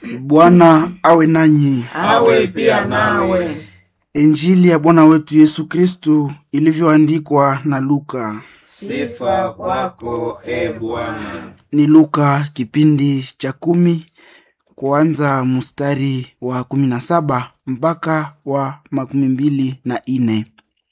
Bwana awe nanyi. awe pia nawe. Injili ya Bwana wetu Yesu Kristu ilivyoandikwa na Luka. Sifa kwako e Bwana. Ni Luka kipindi cha kumi kuanza mstari wa kumi na saba mpaka wa makumi mbili na ine.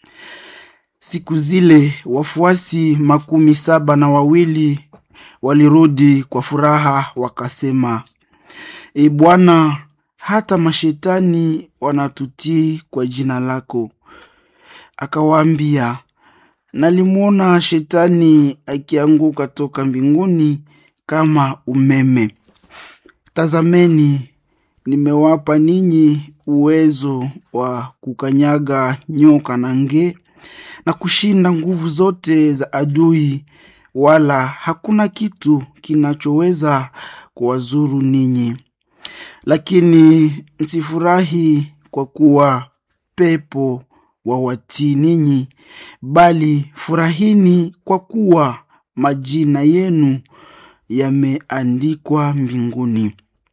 Siku zile wafuasi makumi saba na wawili walirudi kwa furaha wakasema, E Bwana, hata mashetani wanatutii kwa jina lako. Akawaambia, nalimwona shetani akianguka toka mbinguni kama umeme. Tazameni, nimewapa ninyi uwezo wa kukanyaga nyoka na nge na kushinda nguvu zote za adui, wala hakuna kitu kinachoweza kuwazuru ninyi. Lakini msifurahi kwa kuwa pepo wawatii ninyi, bali furahini kwa kuwa majina yenu yameandikwa mbinguni.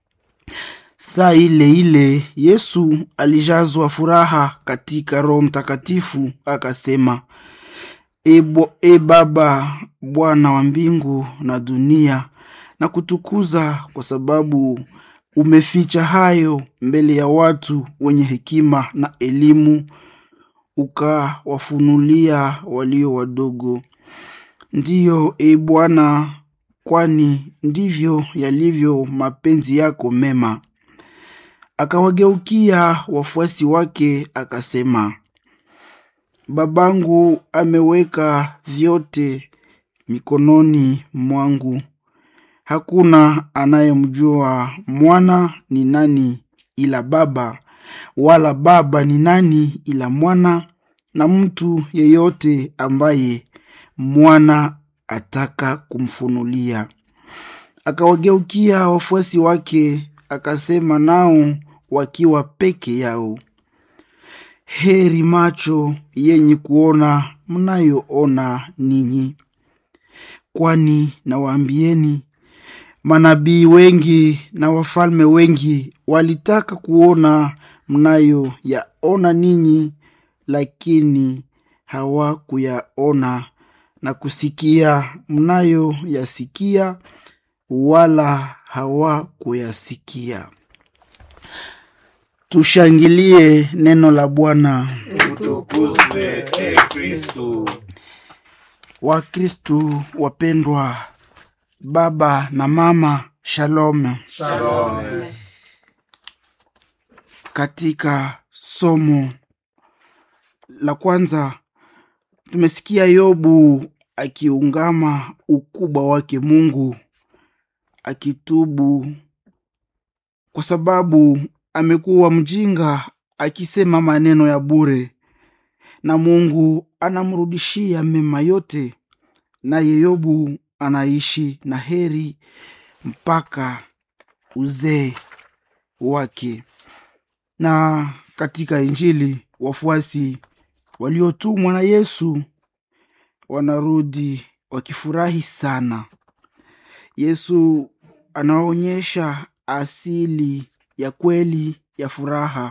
Saa ile ile Yesu alijazwa furaha katika Roho Mtakatifu, akasema, E, bo, e Baba, Bwana wa mbingu na dunia, na kutukuza kwa sababu umeficha hayo mbele ya watu wenye hekima na elimu, ukawafunulia walio wadogo. Ndiyo, e Bwana, kwani ndivyo yalivyo mapenzi yako mema. Akawageukia wafuasi wake akasema, Babangu ameweka vyote mikononi mwangu. Hakuna anayemjua mwana ni nani ila Baba, wala Baba ni nani ila mwana, na mtu yeyote ambaye mwana ataka kumfunulia. Akawageukia wafuasi wake akasema nao wakiwa peke yao, heri macho yenye kuona mnayoona ninyi, kwani nawaambieni manabii wengi na wafalme wengi walitaka kuona mnayo yaona ninyi, lakini hawakuyaona, na kusikia mnayo yasikia, wala hawakuyasikia. Tushangilie neno la Bwana. Utukuzwe e Kristu. Wakristu wapendwa, baba na mama, shalom. Shalom. Katika somo la kwanza tumesikia Yobu akiungama ukubwa wake Mungu, akitubu kwa sababu amekuwa mjinga, akisema maneno ya bure, na Mungu anamrudishia mema yote, naye Yobu anaishi na heri mpaka uzee wake. Na katika Injili wafuasi waliotumwa na Yesu wanarudi wakifurahi sana. Yesu anaonyesha asili ya kweli ya furaha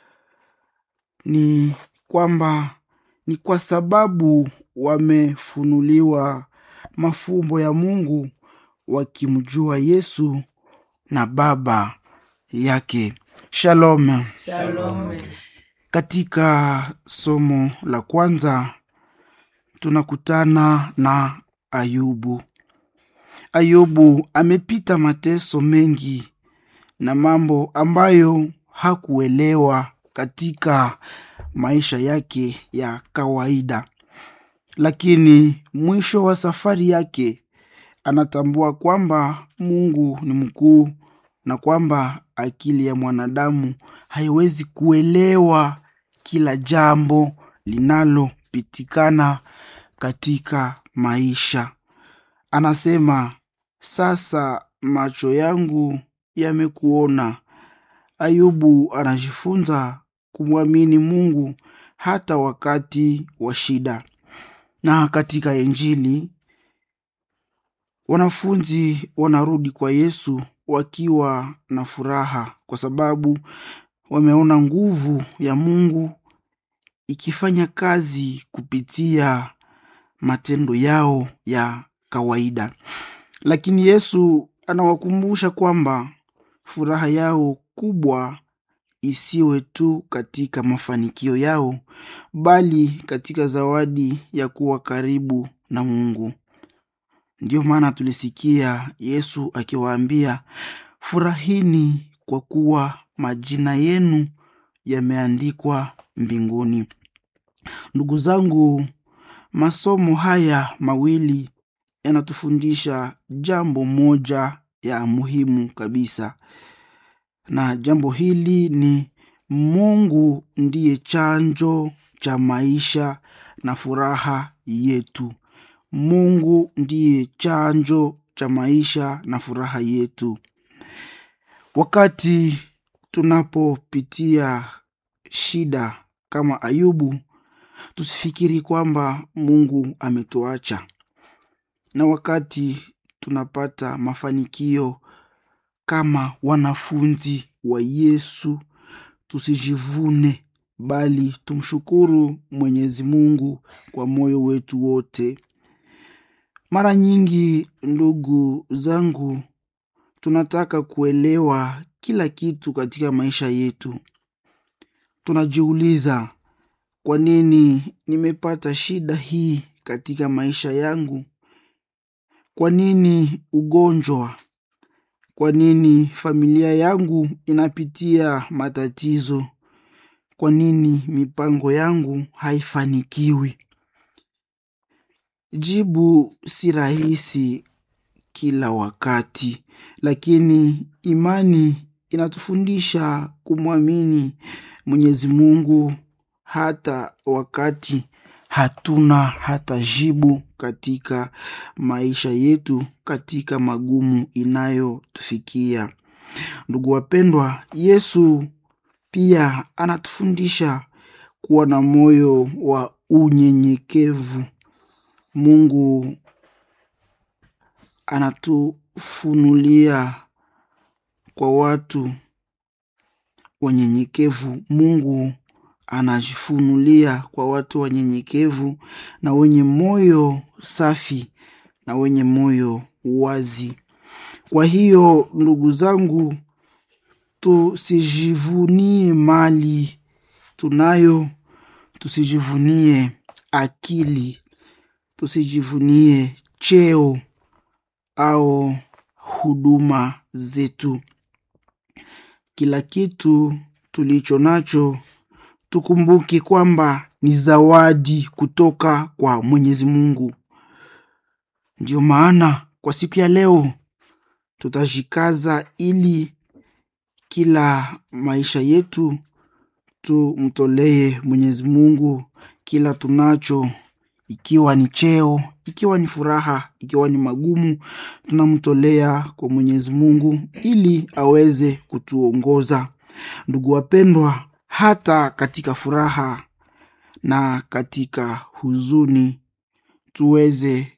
ni kwamba ni kwa sababu wamefunuliwa mafumbo ya Mungu wakimjua Yesu na Baba yake. Shalom. Shalom. Katika somo la kwanza tunakutana na Ayubu. Ayubu amepita mateso mengi na mambo ambayo hakuelewa katika maisha yake ya kawaida, lakini mwisho wa safari yake anatambua kwamba Mungu ni mkuu na kwamba akili ya mwanadamu haiwezi kuelewa kila jambo linalopitikana katika maisha. Anasema, sasa macho yangu yamekuona. Ayubu anajifunza kumwamini Mungu hata wakati wa shida. Na katika Injili wanafunzi wanarudi kwa Yesu wakiwa na furaha kwa sababu wameona nguvu ya Mungu ikifanya kazi kupitia matendo yao ya kawaida. Lakini Yesu anawakumbusha kwamba furaha yao kubwa isiwe tu katika mafanikio yao, bali katika zawadi ya kuwa karibu na Mungu. Ndiyo maana tulisikia Yesu akiwaambia, furahini kwa kuwa majina yenu yameandikwa mbinguni. Ndugu zangu, masomo haya mawili yanatufundisha jambo moja ya muhimu kabisa, na jambo hili ni Mungu ndiye chanjo cha maisha na furaha yetu. Mungu ndiye chanjo cha maisha na furaha yetu. Wakati tunapopitia shida kama Ayubu, tusifikiri kwamba Mungu ametuacha. Na wakati tunapata mafanikio kama wanafunzi wa Yesu, tusijivune bali tumshukuru Mwenyezi Mungu kwa moyo wetu wote. Mara nyingi, ndugu zangu, tunataka kuelewa kila kitu katika maisha yetu. Tunajiuliza, kwa nini nimepata shida hii katika maisha yangu? Kwa nini ugonjwa? Kwa nini familia yangu inapitia matatizo? Kwa nini mipango yangu haifanikiwi? Jibu si rahisi kila wakati, lakini imani inatufundisha kumwamini Mwenyezi Mungu hata wakati hatuna hata jibu katika maisha yetu, katika magumu inayotufikia. Ndugu wapendwa, Yesu pia anatufundisha kuwa na moyo wa unyenyekevu. Mungu anatufunulia kwa watu wanyenyekevu. Mungu anajifunulia kwa watu wanyenyekevu na wenye moyo safi na wenye moyo wazi. Kwa hiyo ndugu zangu, tusijivunie mali tunayo, tusijivunie akili, tusijivunie cheo au huduma zetu. Kila kitu tulicho nacho tukumbuke kwamba ni zawadi kutoka kwa Mwenyezi Mungu. Ndiyo maana kwa siku ya leo tutajikaza ili kila maisha yetu tumtolee Mwenyezi Mungu kila tunacho, ikiwa ni cheo, ikiwa ni furaha, ikiwa ni magumu, tunamtolea kwa Mwenyezi Mungu ili aweze kutuongoza. Ndugu wapendwa, hata katika furaha na katika huzuni tuweze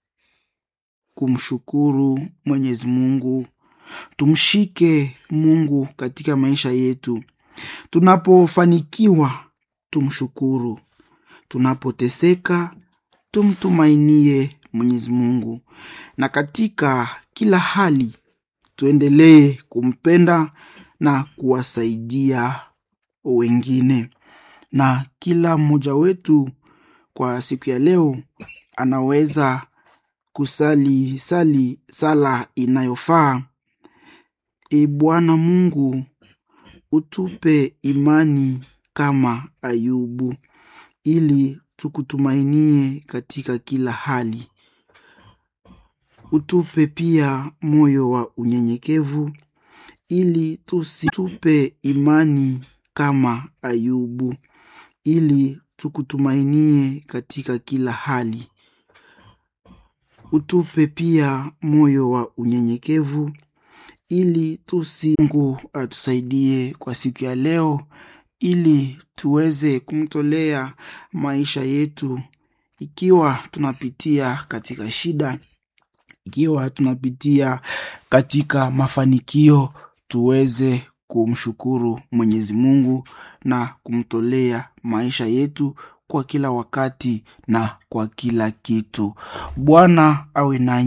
kumshukuru Mwenyezi Mungu. Tumshike Mungu katika maisha yetu. Tunapofanikiwa tumshukuru, tunapoteseka tumtumainie Mwenyezi Mungu, na katika kila hali tuendelee kumpenda na kuwasaidia wengine. Na kila mmoja wetu kwa siku ya leo anaweza kusali sali sala inayofaa: E Bwana Mungu, utupe imani kama Ayubu, ili tukutumainie katika kila hali. Utupe pia moyo wa unyenyekevu, ili tusitupe imani kama Ayubu, ili tukutumainie katika kila hali. Utupe pia moyo wa unyenyekevu ili tusi Mungu atusaidie kwa siku ya leo, ili tuweze kumtolea maisha yetu ikiwa tunapitia katika shida, ikiwa tunapitia katika mafanikio tuweze kumshukuru mwenyezi mungu na kumtolea maisha yetu kwa kila wakati na kwa kila kitu bwana awe nanyi